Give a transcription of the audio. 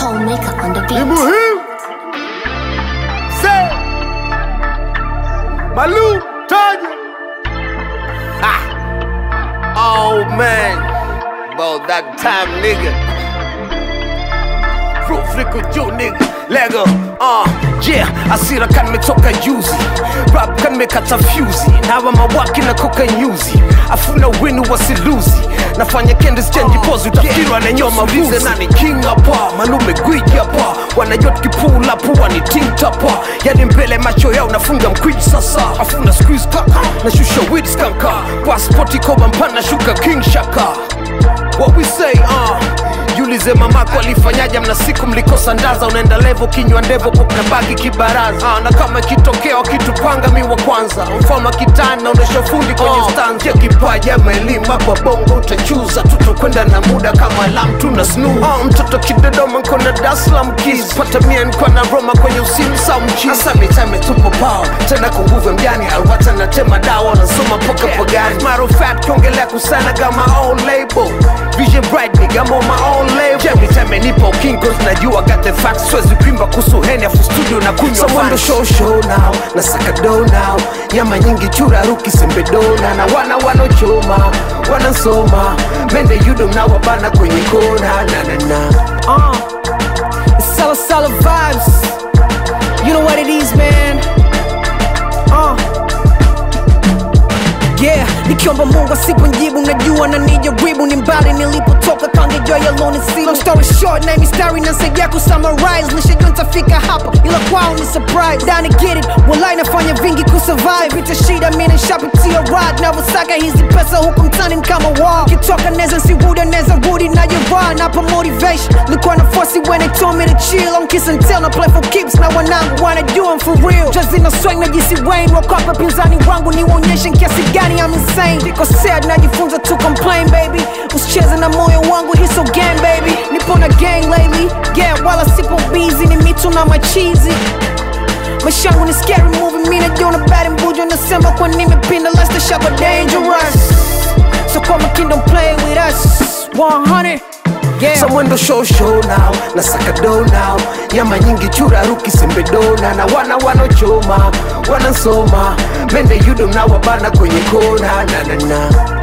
Homemaker on the ni beat. muhimu se malu taja Oh man, about that time, nigga. Proof liko juu nigga. Lego, uh, yeah, asira kan metoka juzi rap kan mekata fyuzi nawa mawaki na koka nyuzi afuna winu wasiluzi nafanya kendis change pose utafikirwa na nyoma mbuzi nani king hapa malume gwiji hapa wanajot kipula pua ni ting tapa yani mbele macho yao nafunga mkwiji sasa afuna squeeze kaka nashusha weed skanka passport koba mpana shuka king shaka what we say uh Jiulize mamako alifanyaje, mna siku mlikosa ndaza, unaenda levo kinywa ndevo popna bagi kibaraza ah, na kama ikitokea wakitupanga mi wa kwanza, mfano kitani naonesha fundi kwenye oh. stand ya kipaji ama elimu hapa bongo utachuza, tutakwenda na muda kama alam tuna snoo oh, mtoto kidodoma nkona Dar es Salaam keys pata mia nkwa na Roma kwenye usimu sa mchi hasa mitame tupo pao tena kwa nguvu ya mjani alwata na tema dawa nasoma poka pagani matter of fact kiongelea kusana kama own label Vision bright nigga I'm on my own level Every time I nipo king cause najua got the facts Swezi kuimba kuhusu heni afu studio na kunywa Someone fans. do show show now na saka do now nyama nyingi chura ruki sembe dona na wana wanochoma wanasoma mende yudo na wabana kwenye kona na na na Uh, it's Sala Sala vibes. You know what it is, man. Uh. Yeah, nikiomba Mungu asiponjibu, najua na nijaribu, ni mbali nilipotoka, kangejua yaloni sibu. Long story short, na mistari nasaidia kusummarize, nishajua nitafika hapa, ila kwao ni surprise. Dani get it, walai nafanya vingi kusurvive, vita shida, mimi nishapitia ride, navyosaka hizi pesa huku mtani kama wall. Kitoka neza nsiruda, neza rudi na jevaa, napa motivation, likuwa na force when they told me to chill, I'm kiss and tell, na play for keeps, na wanangu wanajua I'm for real. Just na swing na jisi Wayne, wakapa pinzani wangu niwaonyeshe kiasi gani I'm insane. Niko sad, najifunza to complain baby, usicheze na moyo wangu, hii so gang baby, nipo na gang lately, yeah, wala sipo busy, ni mitu na machizi maisha yangu ni scary movie, mi najiona bad mbujo, nasema kwa nimepinda, let's the shop dangerous, so kwa makini don't play with us, 100 yeah. Someone do show show now na saka do now nyama nyingi chura ruki sembe dona na wana wanochoma wanasoma mende yudo na wabana kwenye kona na na na